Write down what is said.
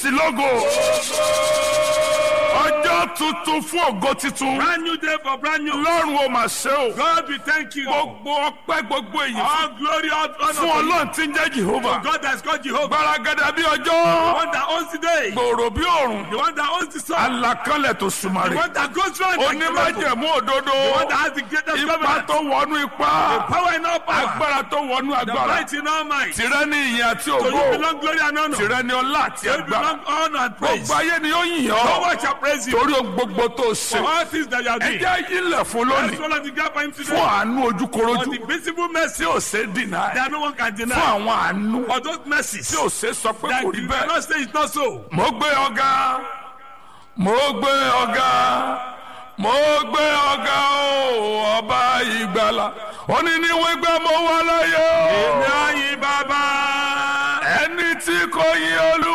kristi lógo ọjọ́ tuntun fún ògo titun Brand new day for brand new. lọ́run ó máa ṣe o God, we thank you. gbogbo ọpẹ́ gbogbo èyí All glory, all honor fún to you. ọlọ́run tí ń jẹ́ jehova God has called Jehovah. gbaragada bí The ọjọ́ one that owns the day. gbòòrò bí òòrùn The one that owns the sun. alakanlẹ̀ tó The sùmàrè one that goes round. like the miracle. onímájẹ̀mú òdodo The one that has the greatest ipa government. tó wọnú ipá Power in all power. agbára tó wọnú The agbára might in all might. To tìrẹ ní ìyìn àti you ògo belong glory and honor. To tìrẹ ní ọlá àti you agbára belong honor and praise. gbogbo ayé ni ó yìn No ọ́ one shall praise you. torí ohun gbogbo tó ṣe For all things that you are doing. ẹjẹ́ ilẹ̀ fún Let's lónìí follow the gap for him today. fún àánú For ojúkorojú the visible mercy tí ò ṣe dìnnà that no one can fún deny. àwọn àánú For those mercies tí ò ṣe sọ pé that kò rí you bẹ́ẹ̀. cannot say it's not so. mo gbé ọ̀gá mo gbé ọ̀gá mo gbé ọ̀gá o ọba ìgbàlà òní ni wọ́n gbé mo wà láyé o Ìyá yìí bàbá. ẹni tí kò yí olú.